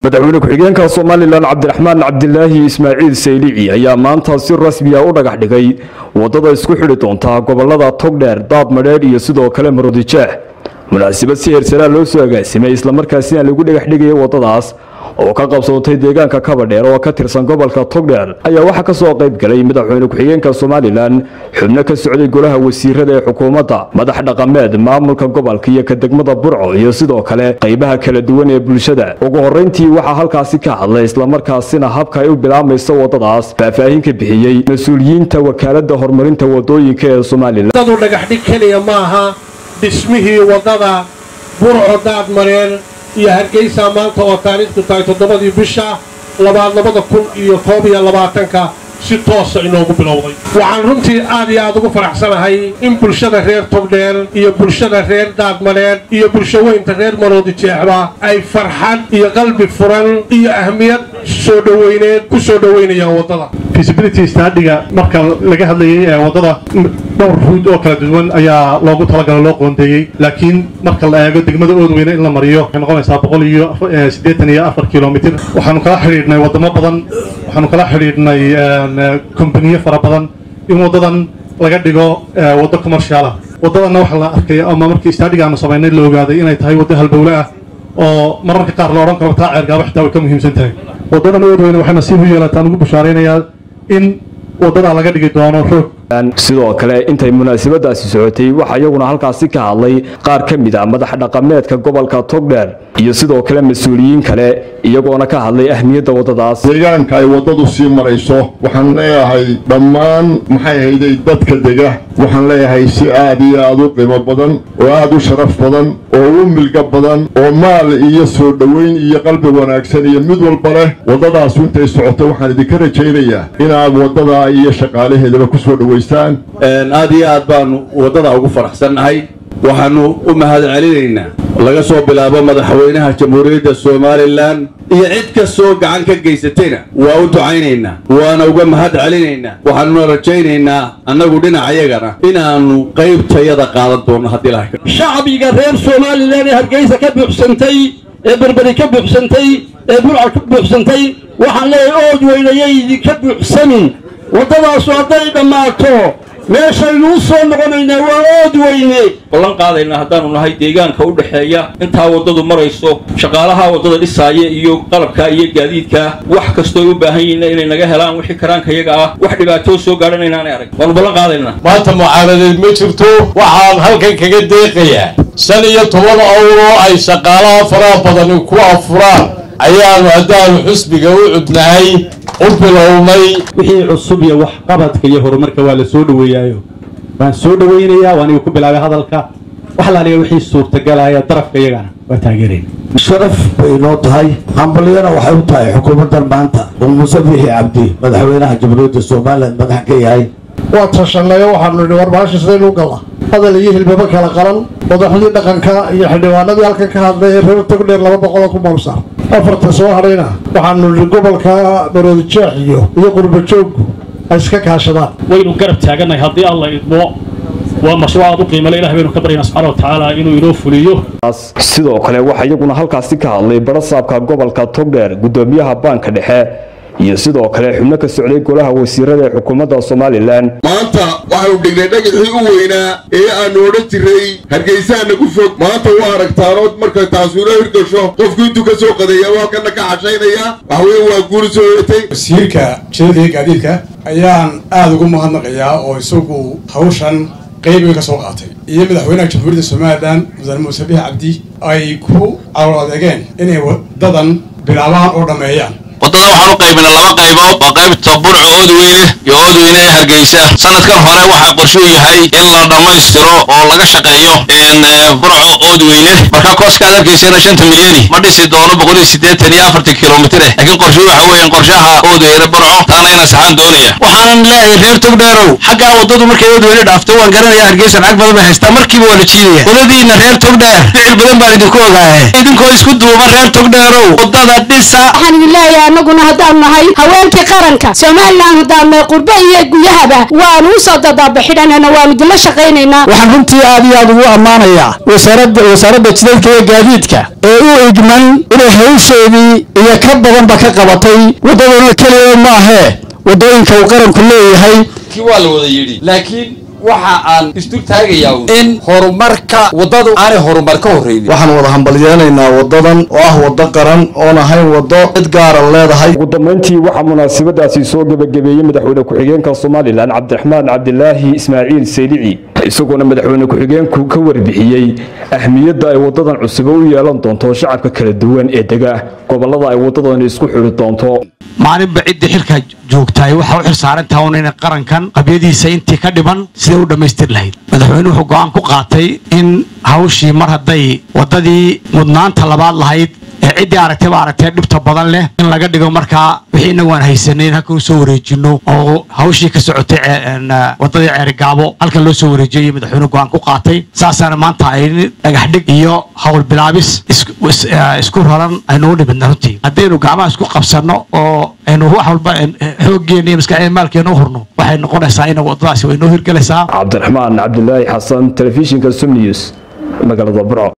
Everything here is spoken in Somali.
madaxweyne ku-xigeenka somalilan cabdiraxmaan cabdilaahi ismaaciil saylici ayaa maanta si rasmiya u dhagax dhigay wadada isku xidhi doonta gobolada togdheer daad madheedh iyo sidoo kale maroodijeex munaasabad si heersaraa loo soo agaasimay islamarkaasina lagu dhagax dhigaya wadadaas oo ka qabsoontay deegaanka kabadheer oo ka tirsan gobolka togdheer ayaa waxaa ka soo qayb galay madaxweyne ku-xigeenka somalilan xubno ka socday golaha wasiirada ee xukuumadda madax dhaqameed maamulka gobolka iyo ka degmada burco iyo sidoo kale qaybaha kala duwan ee bulshada ugu horreyntii waxaa halkaasi ka hadlay islamarkaasina habka ay u bilaamayso wadadaas faahfaahin ka bixiyey mas-uuliyiinta wakaaladda horumarinta wadooyinka ee somalilan dhagaxdhig keliya maaha dhismihii waddada burco daadmareer iyo hargeysa maanta oo taariikhdu tahay toddobadii bisha labaad labada kun iyo koob iyo labaatanka si toosa inoogu bilowday waxaan runtii aad iyo aad ugu faraxsanahay in bulshada reer togdheer iyo bulshada reer daadmareer iyo bulshaweynta reer maroodi jeexba ay farxad iyo qalbi furan iyo ahmiyad soo dhoweyneed ku soo dhoweynayaan waddada feasibility studiga marka laga hadlayay ee waddada dhowr ruud oo kala duwan ayaa loogu talagalo loo qoondeeyey laakiin marka la eego degmada oodweyne in la mariyo waxay noqonaysaa boqol iyo siddeetan iyo afar kilomitir waxaanu kala xidhiidhnay waddamo badan waxaanu kala xidhiidhnay kombaniyo fara badan in waddadan laga dhigo waddo commercialah waddadanna waxaa la arkay ama markii studiga aanu samaynay la ogaaday inay tahay waddo halbowle ah oo mararka qaar la odhan karo taa ceergaaba xitaa way ka muhiimsan tahay waddadan oodweyne waxay nasiib u yeelataan ugu bashaaraynayaa in waddadaa laga dhigi doono roog sidoo kale intay munaasabadaasi socotay waxaa iyaguna halkaasi ka hadlay qaar ka mid a madax dhaqameedka gobolka togdheer iyo sidoo kale mas-uuliyiin kale iyagoona ka hadlay ahmiyadda waddadaas deegaanka ay waddadu sii marayso waxaan leeyahay dhammaan maxay hayday dadka dega waxaan leeyahay si aad iyo aad u qiimo badan oo aad u sharaf badan oo u milga badan oo maal iyo soo dhoweyn iyo qalbi wanaagsan iyo mid walba leh waddadaasu intay socoto waxaan idinka rajaynayaa inaad waddadaa iyo shaqaalaheedaba ku soo dhowaystaan aad iyo aad baanu waddada ugu faraxsannahay waxaannu u mahad celinaynaa laga soo bilaabo madaxweynaha jamhuuriyadda somalilan iyo cid kastoo gacan ka geysatayna waa u ducaynaynaa waana uga mahad celinaynaa waxaanuna rajaynaynaa annagu dhinacayagana inaannu qaybtayada qaadan doonno haddii lahay shacbiga reer somalilan ee hargeysa ka buuxsantay ee berberi ka buuxsantay ee burca ka buuxsantay waxaan leeyahay ood weynayay idinka buuxsamin waddadaasu hadday dhammaato meeshaynu u soo noqonaynaa waa ood weyne ballan qaadaynaa haddaanu nahay deegaanka u dhexeeya intaa waddadu marayso shaqaalaha waddada dhisaaya iyo qalabka iyo gaadiidka wax kastooy u baahan yihiin inay naga helaan wixii karaanka iyaga ah wax dhibaatoo soo gaadhan inaanay arag waanu ballan qaadaynaa maanta mucaaradeed ma jirto waxaan halkan kaga deeqayaa shan iyo toban awroo ay shaqaalaha faraha badani ku afuraan ayaanu haddaanu xusbiga u cudnahay u bilownay wixii cusub iyo waxqabadka iyo horumarka waa la soo dhoweeyaayo waan soo dhoweynayaa waa aniga ku bilaabay hadalka wax la aniga wixii suurtagalaya darafka iyagana waa taageerayna sharaf bay inoo tahay hambalyana waxay u tahay xukuumaddan maanta uu muuse biixi cabdi madaxweynaha jamhuuriyadda somalilan madax ka yahay waa tashannayo waxaanu nidhi war baasha sidaynu galla hadal iyo hilbaba kala qalan madaxdii dhaqanka iyo xildhibaanadii halkan ka hadlay ee reer togdheer laba boqoloo ku maalsaar afarta soo hadhayna waxaanu nidhi gobolka maroodijeex iyo iyo qurbajooggu ay iska kaashadaan waynu garab taagannahay haddii alla idmo waa mashruuc aad u qiimale ilaah baynu ka baryaynaa subxana wa tacaala inuu inoo fuliyo sidoo kale waxaa iyaguna halkaasi ka hadlay barasaabka gobolka togdheer guddoomiyaha baanka dhexe iyo sidoo kale xubno ka socday golaha wasiirada ee xukuumadda somalilan maanta waxaanu dhignay dhagaxii u weynaa ee aanu odhan jiray hargeysaha nagu fog maanta u aragtaanood markay taasuula hirgasho qofku intuu ka soo qadeeya waa kana ka cashaynaya waxweye waa guuri soo hoyatay wasiirka jilada iyo gaadiidka ayaan aada ugu mahadnaqayaa oo isagu hawshan qayb weyn ka soo qaatay iyo madaxweynaha jamhuuriyadda somalilan mudane muuse biix cabdi ay ku calool adeegeen inay wadadan bilaabaan oo dhammeeyaan waddada waxaan u qaybinay laba qaybood waa qaybta burco oodweyne iyo oodweyne ee hargeysa sanadkan hore waxaa qorshuu yahay in la dhammaystiro oo laga shaqeeyo burco oodweyne marka kooskaad arkaysana shanta milyani ma dhisi doono boqol iyo siddeetan iyo afartan kilomitir eh laakiin qorshu waxa weeyaan qorshaha oodweyne burco taana inaan saxaan doonaya waxaanan leeyahay reer togdheerow xaggaa waddadu markay oodweyne dhaafto waan garanaya hargeysa lacag badan bay haystaa markiiba waa la jiidaya wadadiina reer togdheer ficil badan baan idinku ogaahe idinkoo isku duuba reer togdheerow waddada dhisa waxaan idin leeyahay annaguna haddaanu nahay haweenkii qaranka somalilan haddaanu nahay qurbe iyo guyahaba waanu usoo dadaabaxidhanana waanu idinla shaqaynaynaa waxaan runtii aad iyo aad ugu ammaanayaa wasaaradda wasaaradda jidadka iyo gaadiidka ee u igman inay hawsheedii iyo ka badanba ka qabatay waddaduna keliya ma ahee waddooyinka uu qaranku leeyahay kii waa la wada yidhi laakiin waxa aan isdul taagayaa in horumarka waddadu aanay horumar ka horreynin waxaan wada hambalyeenaynaa waddadan oo ah waddo qaran oon ahayn waddo cid gaara leedahay ugu dambeyntii waxaa munaasabadaasi soo gebagabeeyey madaxweyne ku-xigeenka somalilan cabdiraxmaan cabdilaahi ismaaciil saylici isagoona madaxweyne ku-xigeenku ka warbixiyey ahmiyadda ay waddadan cusube u yeelan doonto shacabka kala duwan ee dega gobollada ay waddadani isku xidhi doonto maalinba ciddii xilka joogtaay waxaa u xilsaarantaha un inay qarankan qabyadiisa intii ka dhiban siday u dhammaystir lahayd madaxweyne wuxuu go'aan ku qaatay in hawshii mar hadday waddadii mudnaanta labaad lahayd ee ciddii aragtay ba aragtee dhibta badan leh in laga dhigo markaa wixii inagu aan haysanay in halkan u soo wareejino oo hawshii ka socotay waddadii ceerigaabo halkan loo soo wareejiyay madaxweyne go'aan ku qaatay saasaana maanta ay dhagax dhig iyo hawl bilaabis isku raran aynu u dhimidna runtii haddaynu gacmaha isku qabsanno oo aynu wax walba xooggeena iyo maskaxeena maalkeena u hurno waxay noqonaysaa in waddadaasi way noo hirgelaysaa cabdiraxmaan cabdilaahi xasan telefishinka sum news magaalada burco